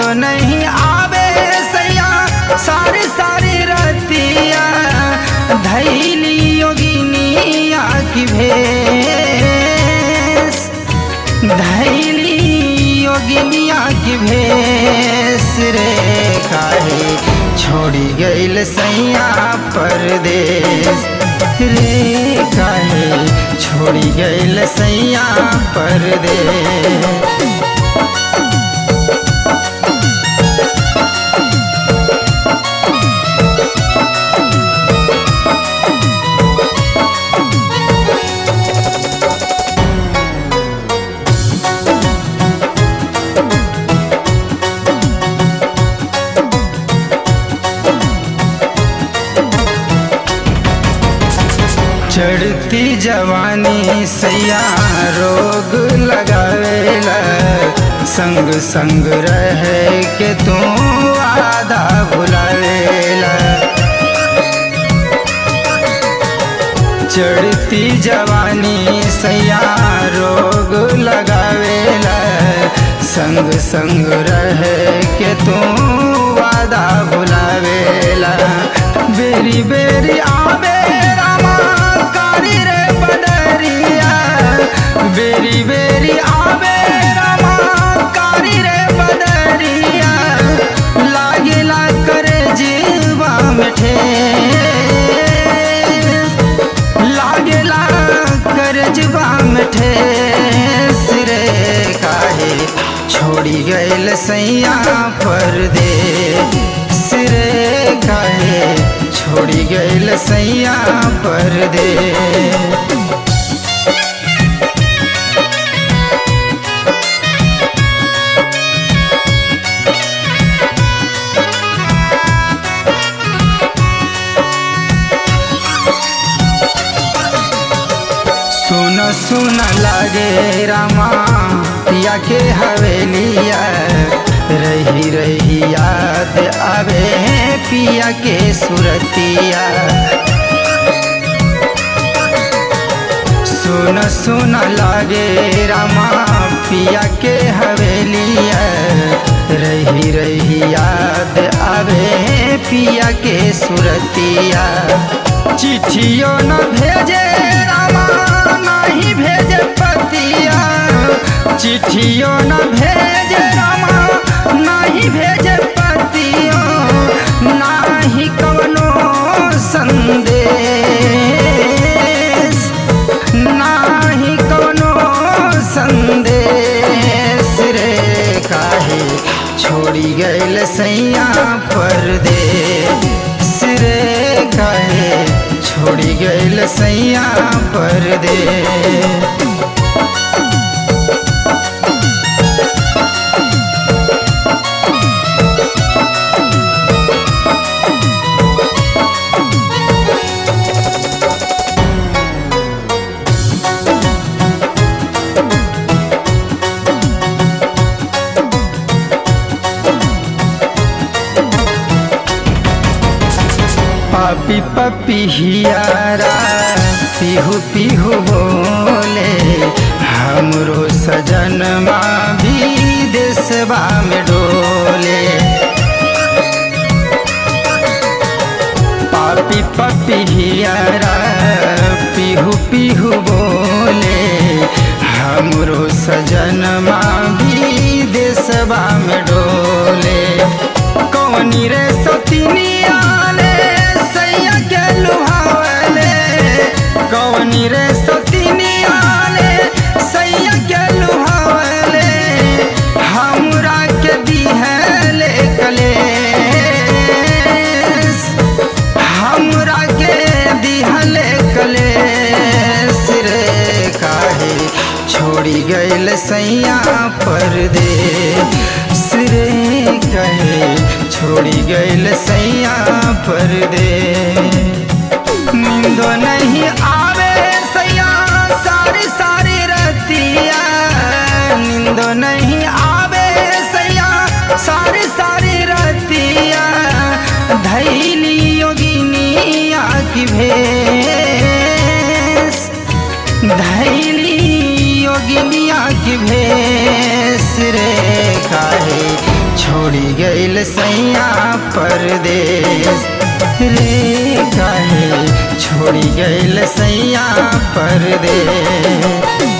नहीं आवे सैया सारी सारी रतिया धैली योगिनिया की भेस धैली योगिनिया की भेस रे काहे छोड़ी गईल सैया परदेश रे काहे छोड़ी गईल सैया परदेश चढ़ती जवानी सैया रोग लगावेला संग संग रह के तू आधा भुलावेला चढ़ती जवानी सैया रोग लगावेला संग संग रह के तू वादा भुलावेला बेरी बेरी आवे रामा कारी रे बदरिया बेरी बेरी आवे रामा कारी रे बदरिया लागेला करे जीवा में ठेस लागेला करजबा में ठेस रे काहे छोड़ी गईल सैया परदे सिरे काहे छोड़ी गईल सैया परदे सुन सुन लागे रामा पिया के हवेलिया रही रही याद आवे पिया के सुरतिया सुन सुन लागे रामा पिया के हवेलिया रही रही याद आवे पिया के सुरतिया चिट्ठियों न भेजे रामा नहीं भेजे पतिया चिट्ठियों न भेजे रामा नहीं भेजे पतियों नाही कवनो संदेश नाही कवनो संदेश रे काहे छोड़ी गईल सैया परदे सिरे काहे छोड़ी गईल सैया परदे पापी पपी हियारा पिहू पिहू बोले हमरो सजन भी देशवा में डोले पापी पपी हियारा पिहू पिहू बोले हमरो सजन भी देशवा में डोले कौनी रे सतिनिया ने सैया के लुहावले कौनी रे सतिनिया ने सैया के लुहावले हमरा के दिहले कलेस हमरा के दिहले कलेस रे काहे छोड़ी गईल सैया परदे सिरे कहे छोड़ी गईल सैया परदे नींदो नहीं आवे सैया सारी सारी रतिया नींदो नहीं आवे सैया सारी सारी रतिया धैली योगिनिया की भेस धैली योगिनिया की भेस रे काहे छोड़ी गईल सैया परदेश रे काहे छोड़ी गईल सैया परदेश